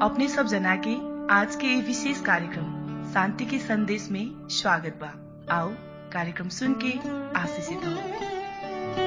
अपने सब जना के आज के ये विशेष कार्यक्रम शांति के संदेश में स्वागत बा आओ कार्यक्रम सुन के आशीषित हो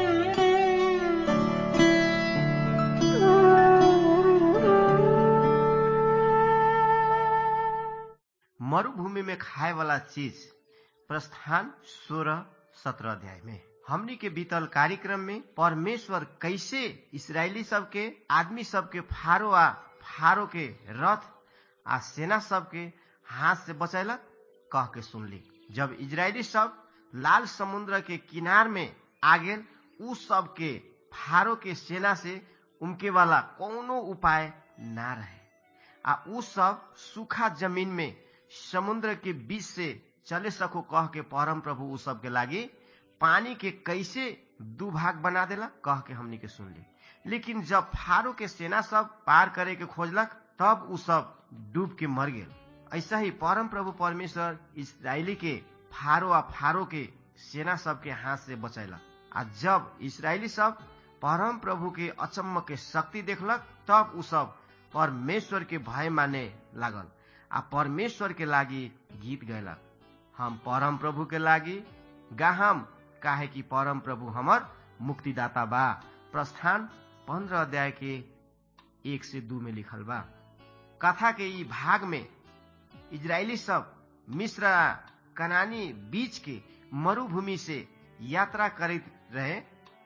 मरुभूमि में खाए वाला चीज प्रस्थान सोलह सत्रह अध्याय में हमनी के बीतल कार्यक्रम में परमेश्वर कैसे इसराइली सब के आदमी सब के फारो आ फारो के रथ आ सेना सब के हाथ से बचैलक कह के सुनली जब इजरायली सब लाल समुद्र के किनार में आ गेल उ सब के फारो के सेना से उनके वाला कोनो उपाय ना रहे आ उ सब सूखा जमीन में समुद्र के बीच से चले सको कह के परम प्रभु उ सब के लागी पानी के कैसे दू भाग बना देला कह के हमनी के सुनली लेकिन जब फारो के सेना सब पार करे के खोजलक तब उ सब डूब के मर गेल ऐसा ही परम प्रभु परमेश्वर इसराइली के फारो आ फारो के सेना सब के हाथ से बचैलक आ जब इसराइली सब परम प्रभु के अचम्म के शक्ति देखलक तब उ सब परमेश्वर के भय माने लागल आ परमेश्वर के लागी गीत गैलक हम परम प्रभु के लागी गाहम काहे कि परम प्रभु हमर मुक्तिदाता बा प्रस्थान पंद्रह अध्याय के एक से दू में लिखल बा कथा के ई भाग में इजरायली सब मिश्र आ कनानी बीच के मरुभूमि से यात्रा करैत रहे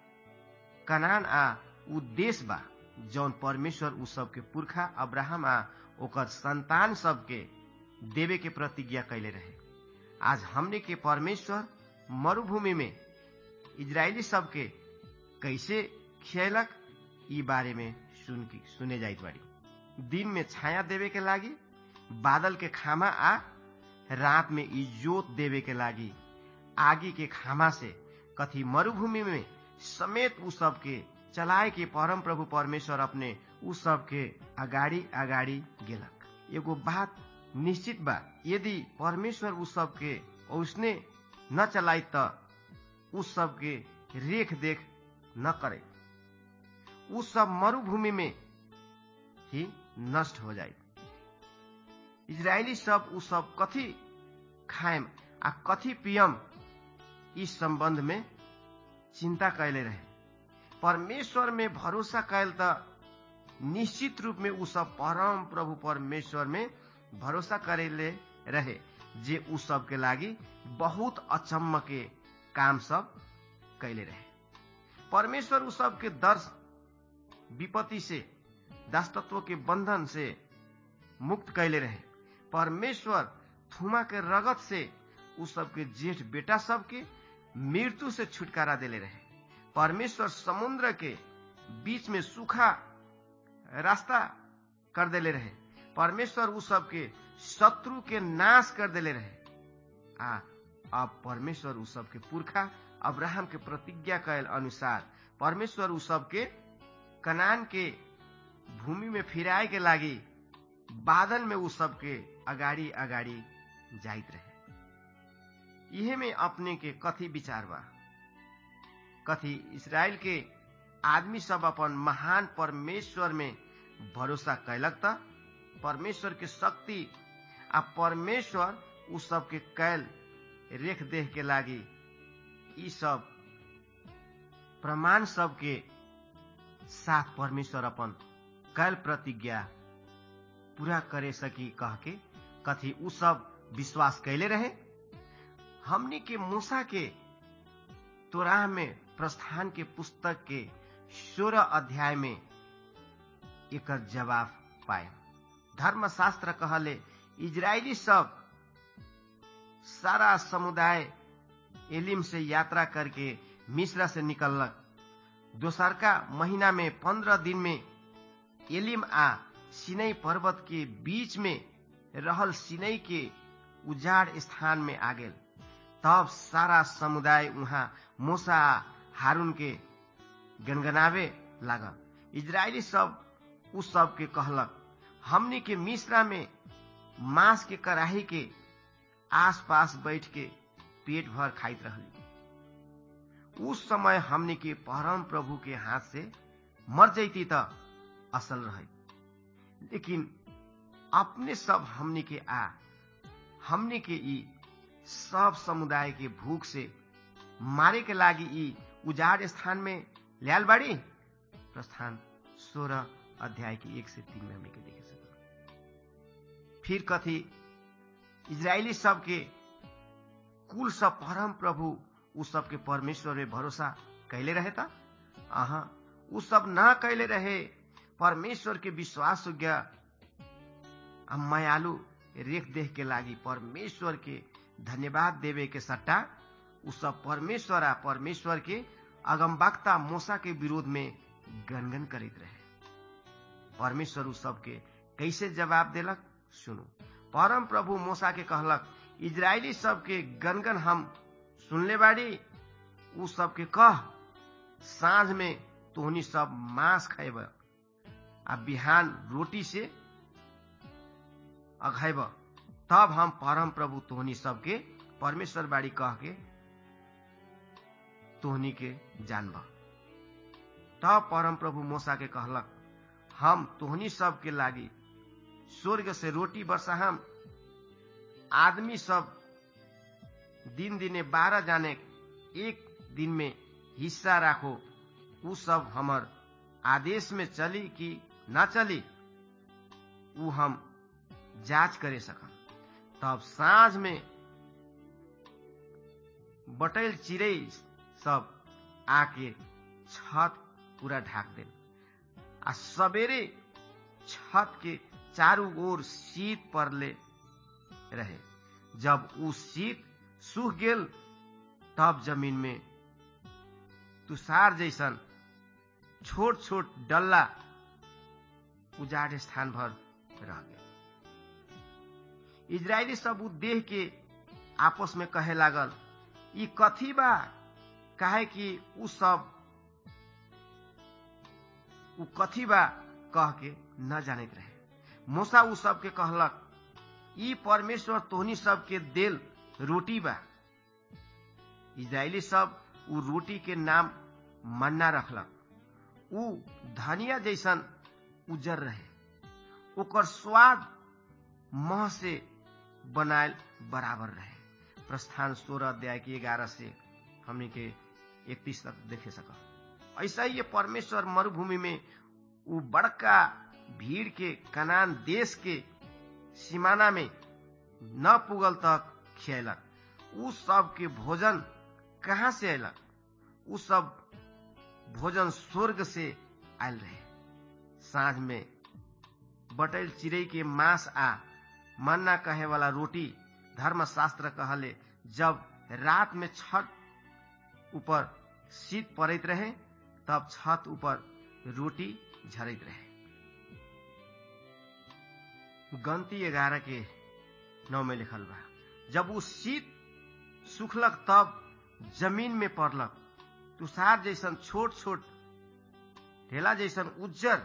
कनान आ उ देश बा जौन परमेश्वर उ सबके पुरखा अब्राहम आ ओकर संतान सबके देवे के प्रतिज्ञा कैले रहे आज हमने के परमेश्वर मरुभूमि में इजरायली सबके कैसे खियलक ई बारे में सुन की सुने जाइत बाड़ी दिन में छाया देवे के लागी बादल के खामा आ रात में इजोत देवे के लागी आगी के खामा से कथी मरुभूमि में समेत उ सबके चलाए के परम प्रभु परमेश्वर अपने उ सबके अगाडि अगाडि गेलक एगो बात निश्चित बा यदि परमेश्वर उ सबके उसने न चलाई त उ सबके रेख देख न करे उ सब मरुभूमि में ही नष्ट हो जाए इजरायली सब उ सब कथी खाएम आ कथी पियम इस संबंध में चिंता कैले रहे परमेश्वर में भरोसा कैल त निश्चित रूप में उ सब परम प्रभु परमेश्वर में भरोसा करेले रहे जे उ सब के लागी बहुत अचम्म के काम सब कैले रहे परमेश्वर उ सब के दर्श विपत्ति से दासतत्व के बंधन से मुक्त कैले रहे परमेश्वर थुमा के रगत से उ सबके जेठ बेटा सबके मृत्यु से छुटकारा देले रहे परमेश्वर समुद्र के बीच में सूखा रास्ता कर देले रहे परमेश्वर उ सबके शत्रु के नाश कर देले रहे आ अब परमेश्वर उ सबके पुरखा अब्राहम के प्रतिज्ञा कैल अनुसार परमेश्वर उ सबके कनान के भूमि में फिराए के लागी बादल में उ सबके अगाडि अगाडि जाइत रहे इहे में अपने के कथी विचार बा कथी इसराइल के आदमी सब अपन महान परमेश्वर में भरोसा कैलक त परमेश्वर के शक्ति आ परमेश्वर उ सबके कैल रेख देख के लागी ई सब प्रमाण सबके साथ परमेश्वर अपन कैल प्रतिज्ञा पूरा करे सकी कह के कथी उ सब विश्वास कैले रहे हमनी के मूसा के तोराह में प्रस्थान के पुस्तक के सोलह अध्याय में एक जवाब पाए धर्मशास्त्र कहले इजरायली सब सारा समुदाय एलिम से यात्रा करके मिश्रा से निकलक दोसरका महीना में पंद्रह दिन में एलिम आ सिनई पर्वत के बीच में रहल सिनई के उजाड़ स्थान में आ गेल तब सारा समुदाय वहाँ मूसा हारून के गनगनावे लागल इजरायली सब उस सब के कहलक हमनी के मिश्रा में मांस के कड़ाही के आस पास बैठ के पेट भर खाइत रहली उस समय हमनी के परम प्रभु के हाथ से मर जैती त असल रहे लेकिन अपने सब हमनी के आ हमनी के ई सब समुदाय के भूख से मारे के लागी ई उजाड़ स्थान में ल्याल बाड़ी प्रस्थान सोलह अध्याय के एक से तीन में हमनी के देखे सकते फिर कथी इजरायली सबके कुल सब परम प्रभु उ सबके परमेश्वर में भरोसा कैले रहे था अहा उ सब न कैले रहे परमेश्वर के विश्वास योग्य मायालु रेख देख के लागी परमेश्वर के धन्यवाद देवे के सट्टा उ सब परमेश्वर आ परमेश्वर के अगमबक्ता मोसा के विरोध में गनगन करित रहे परमेश्वर उ सबके कैसे जवाब देलक सुनु परम प्रभु मोसा के कहलक इजरायली सबके गनगन हम सुनले बाड़ी उ सबके कह साँझ में तोहनी सब मांस खैब आ बिहान रोटी से अघैब तब हम परम प्रभु तोहनी सबके परमेश्वर बाड़ी कह के तोहनी के जानब तब परम प्रभु मोसा के कहलक हम तोहनी सबके लागी स्वर्ग से रोटी बरसाहम आदमी सब दिन दिने बारह जाने एक दिन में हिस्सा राखो उ सब हमर आदेश में चली कि न चली उ हम जांच करे सकम तब साँझ में बटैल चिड़ै सब आके छत पूरा ढाक दे आ सवेरे छत के चारू ओर शीत पड़ले रहे जब उ शीत सूख गेल तब जमीन में तुषार जैसन छोट छोट डल्ला उजाड़ स्थान भर रह गए इजरायली सब उ देह के आपस में कहे लागल ई कथी बा काहे कि उ सब उ कथी बा कह के न जानत रहे मूसा उ सब के कहलक ई परमेश्वर तोहनी सब के देल रोटी बा इजरायली सब उ रोटी के नाम मन्ना रखलक उ धनिया जैसन उजर रहे ओकर स्वाद मह से बनायल बराबर रहे प्रस्थान सोलह अध्याय के ग्यारह से हमने के इकतीस तक देखे सक ऐसा ही ये परमेश्वर मरुभूमि में उ बड़का भीड़ के कनान देश के सीमाना में न पुगल तक खियलक उ सब के भोजन कहाँ से अयलक उ सब भोजन स्वर्ग से आयल रहे साँझ में बटैल चिड़ै के मांस आ मन्ना कहे वाला रोटी धर्मशास्त्र कहले जब रात में छत ऊपर शीत पड़ैत रहे तब छत ऊपर रोटी झरैत रहे गंती ग्यारह के नौ में लिखल बा जब उ शीत सुखलक तब जमीन में पड़लक तुषार जैसन छोट छोट ढेला जैसन उज्जर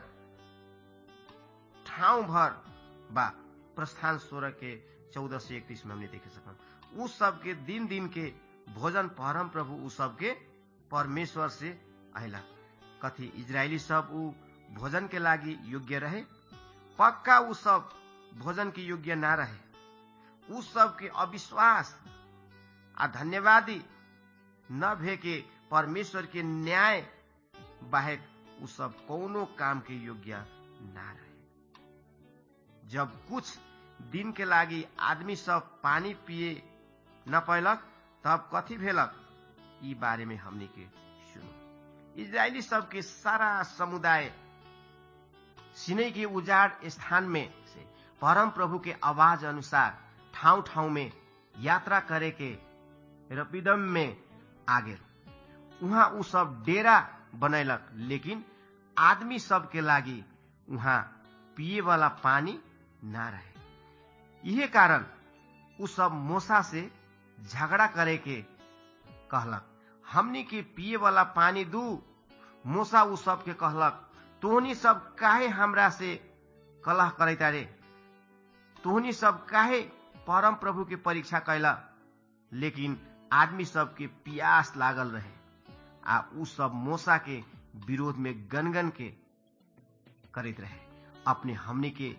ठाउँ भर बा प्रस्थान सोलह के चौदह से इकतीस में हमने देखे सकम उ सबके दिन दिन के भोजन परम प्रभु उ सबके परमेश्वर से अला कथी इजरायली सब उ भोजन के लागी योग्य रहे पक्का उ सब भोजन के योग्य ना रहे उ सब के अविश्वास आ धन्यवादी न भे के परमेश्वर के न्याय बाहेक उ सब कौनो काम के योग्य ना रहे जब कुछ दिन के लागी आदमी सब पानी पिए न पैलक तब कथी भेलक ई बारे में हमने के सुनो इजरायली सब के सारा समुदाय सिनै के उजाड़ स्थान में से परम प्रभु के आवाज अनुसार ठाउँ ठाउँ में यात्रा करे के रपिदम में आ गेल उहाँ उ सब डेरा बनैलक लेकिन आदमी सब के लागी उहाँ पिए वाला पानी ना रहे इहे कारण उ सब मोसा से झगड़ा करे के कहलक हमनी के पिए वाला पानी दू मोसा उ सब के कहलक तोहनी सब काहे हमरा से कलह करैता रे तोहनी सब काहे परम प्रभु के परीक्षा कैला लेकिन आदमी सब के प्यास लागल रहे आ उ सब मोसा के विरोध में गनगन के करैत रहे अपने हमनी के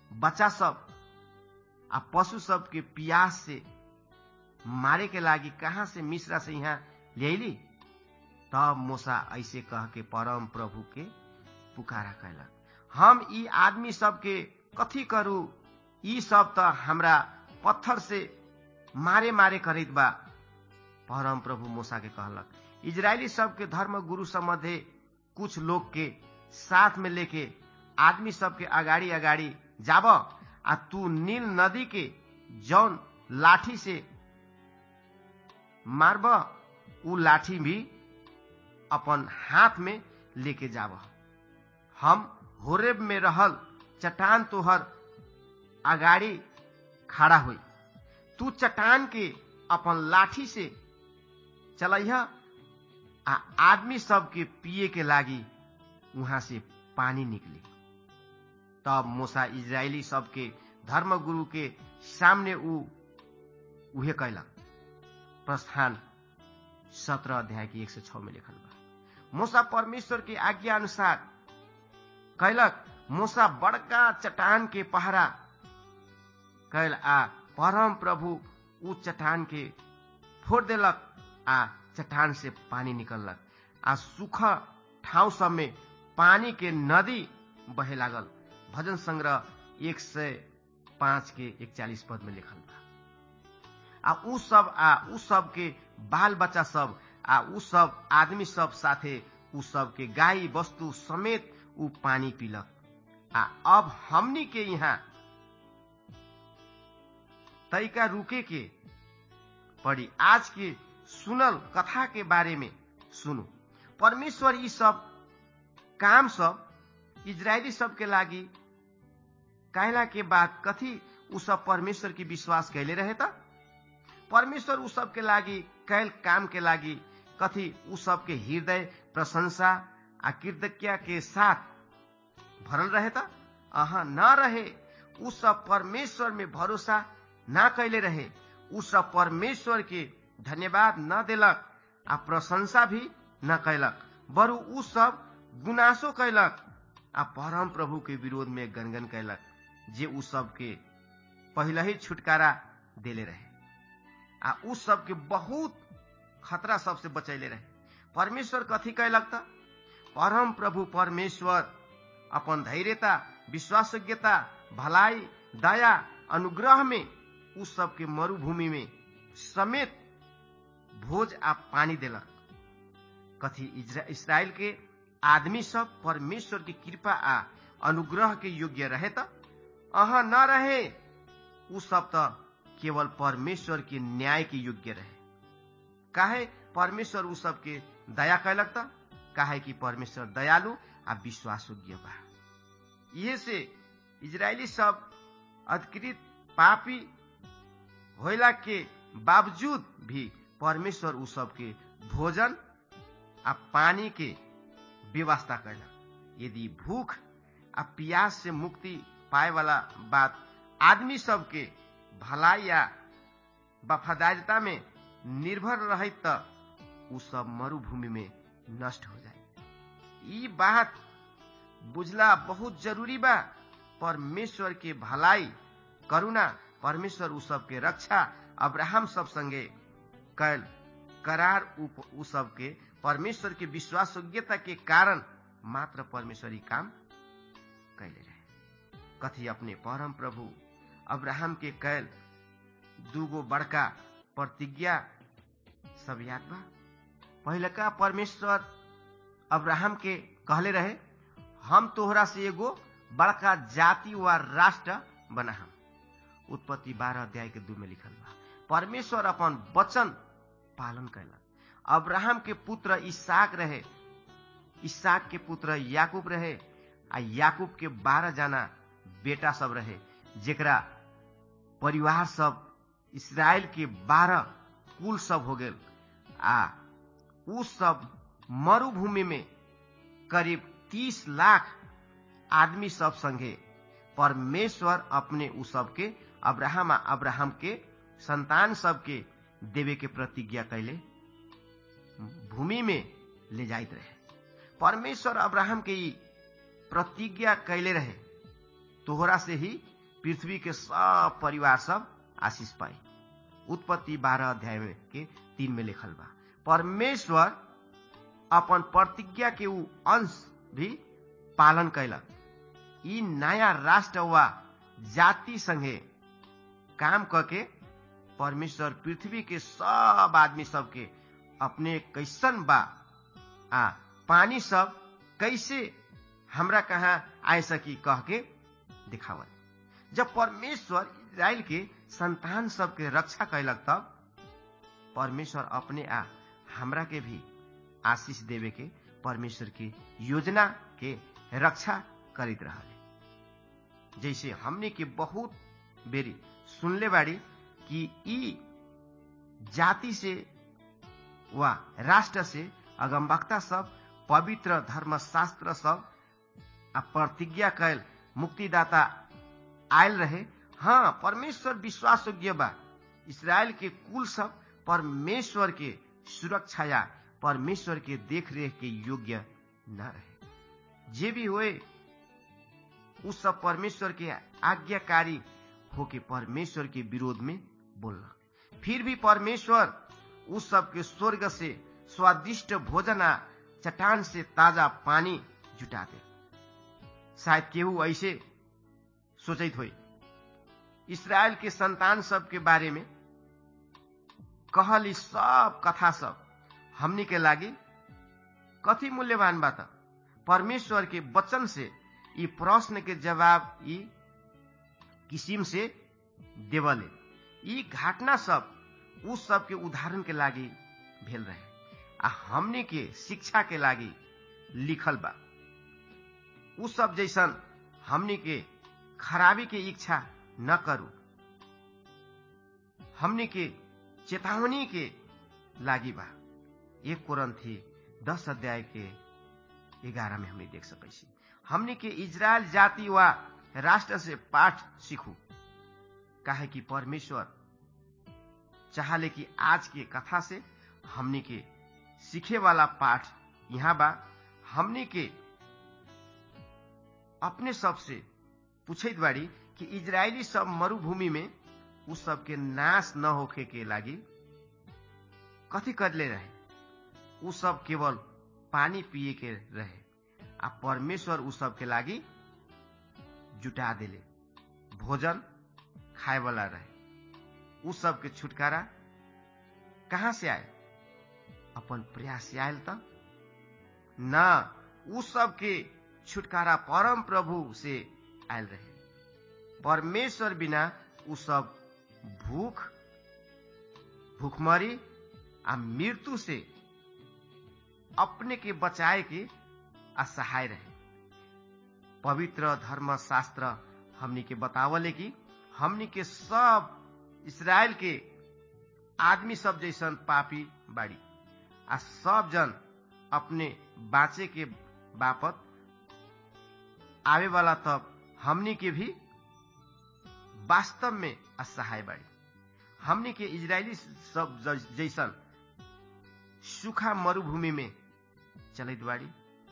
बच्चा सब आ पशु सब के पियास से मारे के लागी कहाँ से मिश्रा से यहाँ ले तब मूसा ऐसे कह के परम प्रभु के पुकारा कैलक हम ई आदमी सबके कथी करू ई सब त हमरा पत्थर से मारे मारे करैत बा परम प्रभु मूसा के कहलक इजरायली सबके धर्म गुरु सम्बन्धे कुछ लोग के साथ में लेके आदमी सबके अगाडि अगाडि जाब आ तू नील नदी के जौन लाठी से मारब उ लाठी भी अपन हाथ में लेके जाब हम होरेब में रहल चट्टान तोहर अगाडि खड़ा हुई तू चट्टान के अपन लाठी से चलैह आ आदमी सबके पिए के लागी वहां से पानी निकली तब मूसा इजरायली सबके धर्म गुरु के सामने उ उहे कैलक प्रस्थान सत्रह अध्याय के एक सौ छ में लिखल बा मूसा परमेश्वर के आज्ञा अनुसार कैलक मूसा बड़का चट्टान के पहरा कैल आ परम प्रभु उ चट्टान के फोड़ देलक आ चट्टान से पानी निकललक आ सूखा ठाउँ सब में पानी के नदी बहे लागल भजन संग्रह एक सय पाँच के इकचालीस पद में लिखल बा आ उ सब आ उ सब के बाल बच्चा सब आ उ सब आदमी सब साथे उ सब के गाई वस्तु समेत उ पानी पीलक आ अब हमनी के यहाँ तैका रुके के पड़ी आज के सुनल कथा के बारे में सुनु परमेश्वर यी सब काम सब इजरायली सब के लागी कहला के बाद कथी उ सब परमेश्वर की विश्वास कैले रहे त परमेश्वर उ सब के लागी कैल काम के लागी कथी उ सब के हृदय प्रशंसा आ कृतज्ञता के साथ भरल रहे त अहा न रहे उ सब परमेश्वर में भरोसा ना कैले रहे उ सब परमेश्वर के धन्यवाद न देलक आ प्रशंसा भी न कैलक बरु उ सब गुनासो कैलक आ परम प्रभु के विरोध में गनगन कैलक जे उ सब के पहले ही छुटकारा देले रहे आ उ सब के बहुत खतरा सबसे बचैले रहे परमेश्वर कथी कैलक त परम प्रभु परमेश्वर अपन धैर्यता विश्वासयोग्यता भलाई दया अनुग्रह में उ सब के मरुभूमि में समेत भोज आ पानी देलक कथी इसराइल के आदमी सब परमेश्वर की कृपा आ अनुग्रह के योग्य रहे त अहा न रहे उ सब त केवल परमेश्वर के न्याय के योग्य रहे काहे परमेश्वर उ सब के दया कैलक त काहे कि परमेश्वर दयालु आ विश्वास योग्य बा इहे से इजरायली सब अधिकृत पापी होला के बावजूद भी परमेश्वर उ सब के भोजन आ पानी के व्यवस्था कैलक यदि भूख आ प्यास से मुक्ति पाए वाला बात आदमी सबके भलाई या वफादारिता में निर्भर रहे त उ सब मरुभूमि में नष्ट हो जाए ई बात बुझला बहुत जरूरी बा परमेश्वर के भलाई करुणा परमेश्वर उ सब के रक्षा अब्राहम सब संगे कैल करार उ सब के परमेश्वर के विश्वास योग्यता के कारण मात्र परमेश्वरी काम कैले रहे कथी अपने परम प्रभु अब्राहम के कैल दूगो बड़का प्रतिज्ञा सब याद बा पहिलका परमेश्वर अब्राहम के कहले रहे हम तोहरा से एगो बड़का जाति व राष्ट्र बनाहम उत्पत्ति बारह अध्याय के दू में लिखल बा परमेश्वर अपन वचन पालन कैलक अब्राहम के पुत्र इसाक रहे इसाक के पुत्र याकूब रहे आ याकूब के बारह जना बेटा सब रहे जेकरा परिवार सब इसराइल के बारह कुल सब हो गेल आ उ सब मरुभूमि में करीब तीस लाख आदमी सब संगे परमेश्वर अपने उ सबके अब्राहम आ अब्राहम के संतान सबके देवे के प्रतिज्ञा कैले भूमि में ले जाइत रहे परमेश्वर अब्राहम के ई प्रतिज्ञा कैले रहे तोहरा से ही पृथ्वी के सब परिवार सब आशीष पाए उत्पत्ति बारह अध्याय में के तीन में लिखल बा परमेश्वर अपन प्रतिज्ञा के ऊ अंश भी पालन कैलक ई नया राष्ट्र वा जाति संगे काम करके परमेश्वर पृथ्वी के सब आदमी सबके अपने कैसन बा आ पानी सब कैसे हमरा कहाँ आए सकी कह के दिखावल जब परमेश्वर इजराइल के संतान सबके रक्षा कैलक तब परमेश्वर अपने आ हमरा के भी आशीष देवे के परमेश्वर की योजना के रक्षा करित रहले जैसे हमने के बहुत बेरी सुनले बाड़ी कि ई जाति से वा राष्ट्र से अगमवक्ता सब पवित्र धर्मशास्त्र सब आ प्रतिज्ञा कैल मुक्तिदाता आयल रहे हाँ परमेश्वर विश्वास योग्य बा इसराइल के कुल सब परमेश्वर के सुरक्षा या परमेश्वर के देख रेख के योग्य न रहे जे भी हुए उ सब परमेश्वर के आज्ञाकारी होके परमेश्वर के विरोध में बोलना फिर भी परमेश्वर उस सब के स्वर्ग से स्वादिष्ट भोजन आ चट्टान से ताजा पानी जुटा दे शायद केहू ऐसे सोचित हो इसराइल के संतान सब के बारे में कहल ई सब कथा सब हमनी के लागी कथी मूल्यवान बात परमेश्वर के वचन से ई प्रश्न के जवाब ई किसिम से देवले ई घटना सब उस सब के उदाहरण के लागी भेल रहे आ हमने के शिक्षा के लागी लिखल बा उ सब जैसन हमने के खराबी के इच्छा न करू हमने के चेतावनी के लागी बा एक कोरंथी दस अध्याय के ग्यारह में हमने देख सकै छी हमने के इजराइल जाति वा राष्ट्र से पाठ सीखू काहे कि परमेश्वर चाहले कि आज के कथा से हमने के सीखे वाला पाठ यहाँ बा हमने के अपने सब से पूछत बाड़ी कि इजरायली सब मरुभूमि में उ सब के नाश न होखे के लागी कथी करले रहे उ सब केवल पानी पिए के रहे आ परमेश्वर उ सब के लागी जुटा देले भोजन खाए वाला रहे उ सब के छुटकारा कहाँ से आए अपन प्रयास से आयल त न उ सब के छुटकारा परम प्रभु से आयल रहे परमेश्वर बिना उ सब भूख भूखमरी आ मृत्यु से अपने के बचाए के असहाय रहे पवित्र धर्म शास्त्र हमनी के बतावले कि हमनी के सब इसराइल के आदमी सब जैसन पापी बाड़ी आ सब जन अपने बाँचे के बापत आवे वाला तब हमनी के भी वास्तव में असहाय बाड़ी हमनी के इजरायली सब जैसन सूखा मरुभूमि में चलित बाड़ी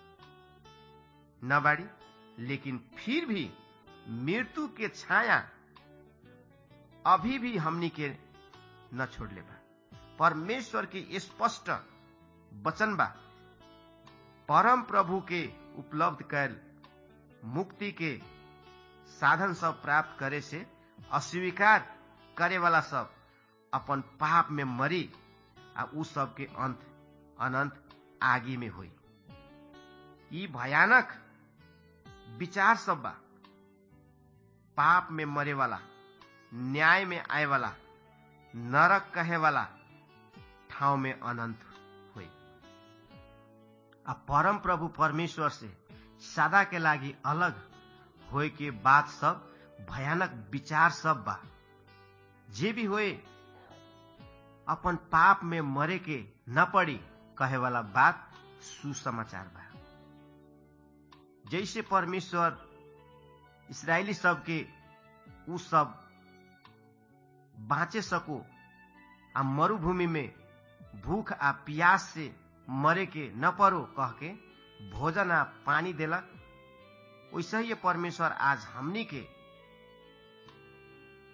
न बाड़ी लेकिन फिर भी मृत्यु के छाया अभी भी हमनी के न छोड़ले बा परमेश्वर के स्पष्ट वचन बा परम प्रभु के उपलब्ध कैल मुक्ति के साधन सब प्राप्त करे से अस्वीकार करे वाला सब अपन पाप में मरी आ उ सब के अंत अनंत आगे में हुई ई भयानक विचार सब बा पाप में मरे वाला न्याय में आए वाला नरक कहे वाला ठाव में अनंत हुई आ परम प्रभु परमेश्वर से सदा के लागी अलग होए के बात सब भयानक विचार सब बा जे भी होए अपन पाप में मरे के न पड़ी कहे वाला बात सुसमाचार बा जैसे परमेश्वर इसराइली सब के उ सब बाँचे सको आ मरुभूमि में भूख आ प्यास से मरे के न परो कह के भोजन आ पानी देलक वैसे ही परमेश्वर आज हमनी के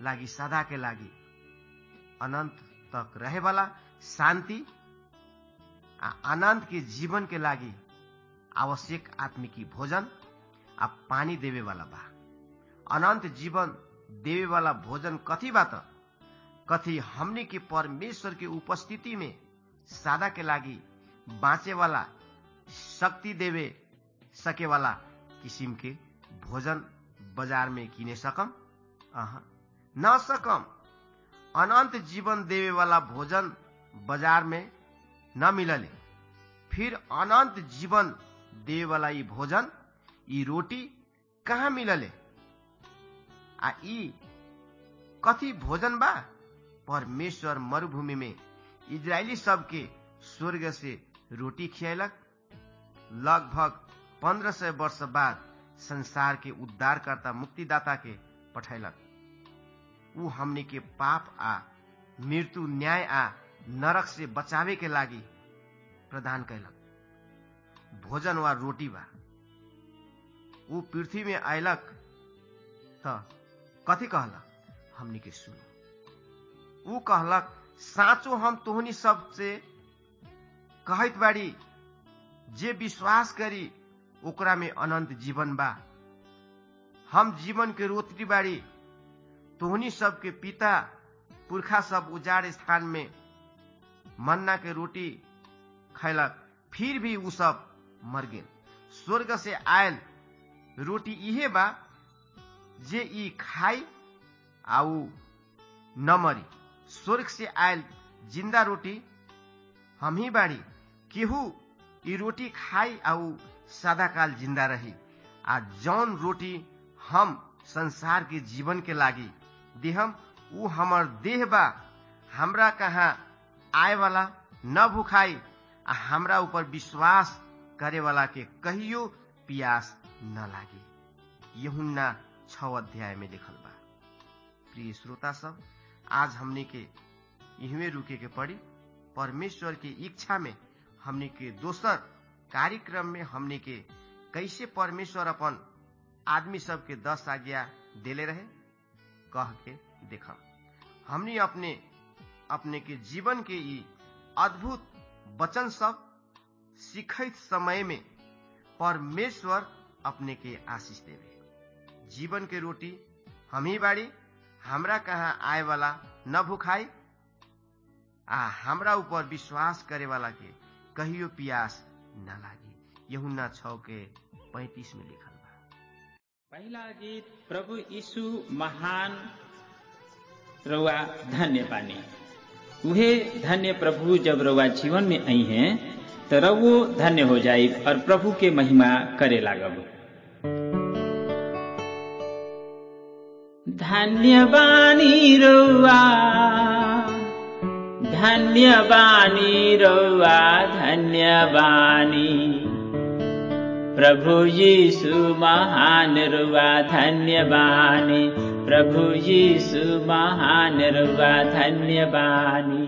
लागि सदा के लागि अनंत तक रहे वाला शांति आ अनंत के जीवन के लागि आवश्यक आत्मिकी भोजन आ पानी देवे वाला बा अनंत जीवन देवे वाला भोजन कथी बा त कथी हमने के परमेश्वर के उपस्थिति में सादा के लागि बाँचे वाला शक्ति देवे सके वाला किसिम के भोजन बाजार में किने सकम अह न सकम अनंत जीवन देवे वाला भोजन बाजार में न मिलले फिर अनंत जीवन देवे वाला ई भोजन ई रोटी कहाँ मिलले आ ई कथी भोजन बा परमेश्वर मरुभूमि में इजरायली सबके स्वर्ग से रोटी खियलक लगभग पंद्रह सय वर्ष बाद संसार के उद्धारकर्ता मुक्तिदाता के पठैलक ऊ हमने के पाप आ मृत्यु न्याय आ नरक से बचावे के लागि प्रदान कैलक भोजन वा रोटी बा ऊ पृथ्वी में अयलक त कथी कहलक हमनी के सुनो ऊ कहलक साँचो हम तोहनी सब से कहत बाड़ी जे विश्वास करी ओकरा में अनंत जीवन बा हम जीवन के रोटी बाड़ी तोहनी सबके पिता पुरखा सब उजाड़ स्थान में मन्ना के रोटी खैलक फिर भी उ सब मर गेल स्वर्ग से आयल रोटी इहे बा जे ई खाई आ उ न मरी स्वर्ग से आयल जिंदा रोटी हम ही बाड़ी केहू ई रोटी खाई आ उ सदा काल जिंदा रही आ जौन रोटी हम संसार के जीवन के लागी देहम उ हमर देह बा हमरा कहाँ आए वाला न भुखाई आ हमरा ऊपर विश्वास करे वाला के कहियो पियास न लागे यहुन्ना छ अध्याय में लिखल बा प्रिय श्रोता सब आज हमने के इहमे रुके के पड़ी परमेश्वर की इच्छा में हमने के दोसर कार्यक्रम में हमने के कैसे परमेश्वर अपन आदमी सब के दस आज्ञा देले रहे कह के देखम हमने अपने अपने के जीवन के ई अद्भुत वचन सब सीखत समय में परमेश्वर अपने के आशीष देवे जीवन के रोटी हम ही बाड़ी हमरा कहाँ आए वाला न भुखाई आ हमरा ऊपर विश्वास करे वाला के कहियो पियास न लागी यहुन्ना छ के पैतीस में लिखल बा पहिला गीत प्रभु यीशु महान रउआ धन्य पानी उहे धन्य प्रभु जब रउआ जीवन में आई हैं तो रउओ धन्य हो जाई और प्रभु के महिमा करे लागब धन्य बानी रउआ धन्य बानी रउआ धन्य बानी प्रभु यीशु महान रुवा धन्य बानी प्रभु यीशु महान रुवा धन्य बानी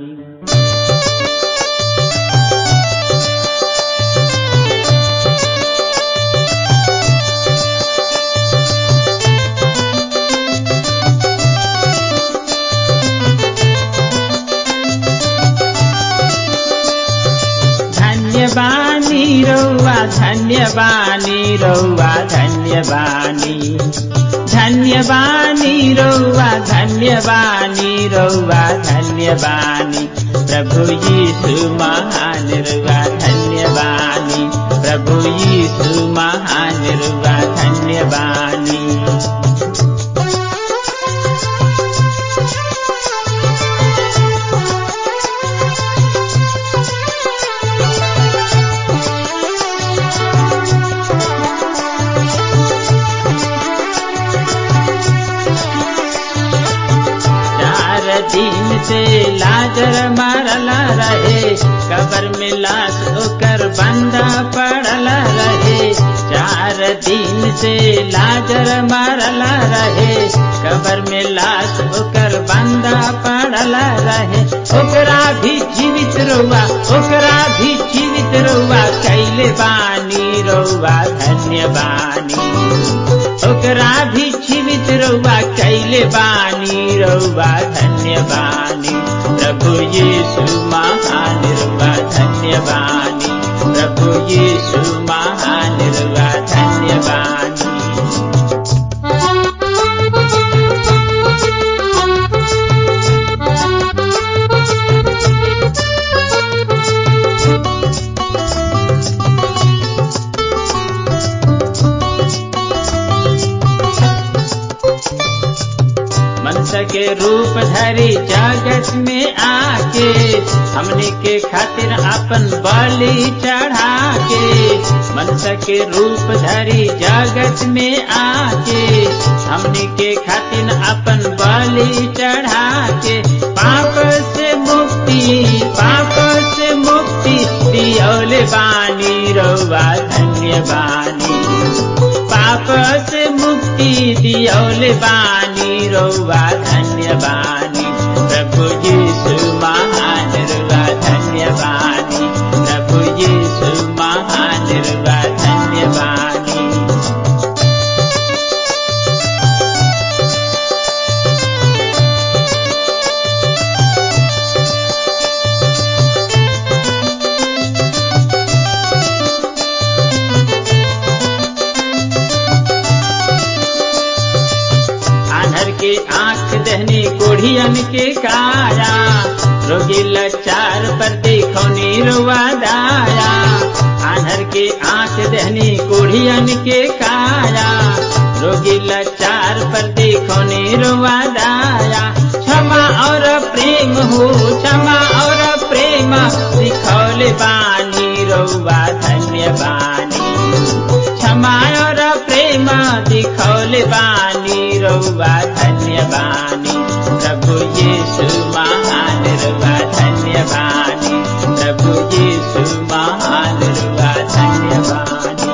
धन्य बानी रौवा धन्य बानी रौवा धन्य बानी धन्य बानी रौवा धन्य बानी रौवा धन्य बानी प्रभु यीशु महान रुवा धन्य बानी प्रभु यीशु महान रुवा धन्य बानी चार दिन से लाजर मरल रहे कबर में लाश ओकर बंदा पड़ल रहे चार दिन से लाजर मरल रहे कबर में लाश ओकर बंदा पड़ल रहे ओकरा भी जीवित रहुआ ओकरा भी जीवित रहुआ कैले बानी रहुआ धन्य बानी ओकरा भी जीवित रहुआ कैले बानी रहुआ के रूप धरी जगत में आके हमने के खातिर अपन बलि चढ़ा के मनुष्य के रूप धरी जगत में आके हमने के खातिर अपन बलि चढ़ा के पाप से मुक्ति पाप से मुक्ति दियोले बानी रउआ धन्य बानी पाप से मुक्ति दियोले बानी रउआ धन्य बानी प्रभु यीशु महान रुआ धन्य बानी प्रभु यीशु महान रुआ धन्य बानी आंधर के आंख दहनी कोढ़ियन के काया रोगी लचार पर देखो निरुआ दाया आंधर के आंख दहनी कोढ़ियन के काया रोगी लचार पर देखो निरुआ दाया क्षमा और प्रेम हो क्षमा और प्रेम दिखौले बानी रउआ धन्य बानी क्षमा और प्रेम दिखौले बानी रउआ धन्य बानी प्रभु यीशु महान रुआ धन्य बानी प्रभु यीशु महान रुआ धन्य बानी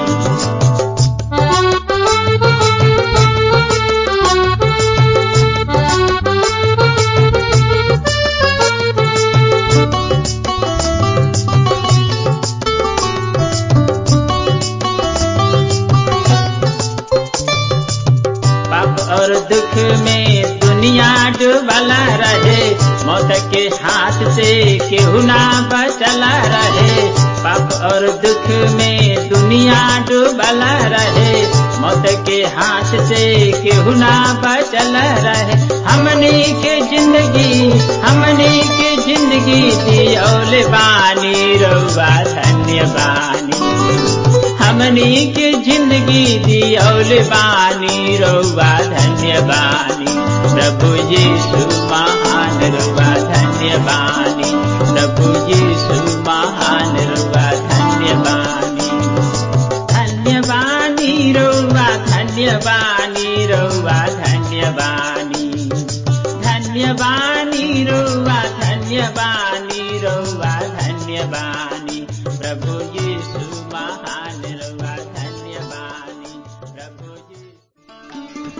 पाप और दुख में दुनिया डूबला रहे मौत के हाथ से केहू ना बचला रहे पाप और दुख में दुनिया डूबला रहे मौत के हाथ से केहू ना बचला रहे हमनी के जिंदगी हमनी के जिंदगी दियोले बानी रउआ धन्य बानी हमनी के जिंदगी दियोले बानी रउआ धन्य बानी प्रभु यीशु महान रउआ धन्य बानी प्रभु यीशु महान रउआ धन्य बानी धन्य बानी रउआ धन्य बानी रउआ धन्य बानी धन्य बानी रउआ धन्य बानी रउआ धन्य बानी प्रभु यीशु महान रउआ धन्य बानी प्रभु यीशु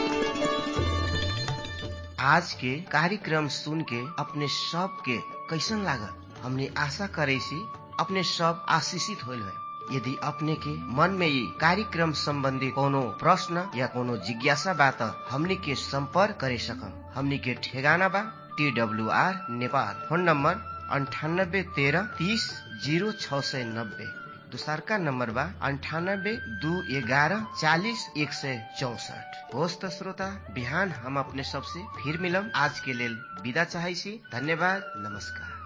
आज के कार्यक्रम सुन के अपने सब के कैसन लागल हमने आशा करे सी अपने सब आशीषित होल है यदि अपने के मन में ये कार्यक्रम संबंधी कोनो प्रश्न या कोनो जिज्ञासा बा त हमनी के संपर्क करे सकम हमनी के ठेगाना बा T W R Nepal phone number अंठानब्बे तेरह तीस जीरो छ सय नब्बे दोसरका नम्बर बा अन्ठानब्बे दू एघारह चालिस एक सय चौसठ होस् त श्रोता बिहान हम अपने सबसे फिर मिलम आज के लेल विदा चाहै छी धन्यवाद नमस्कार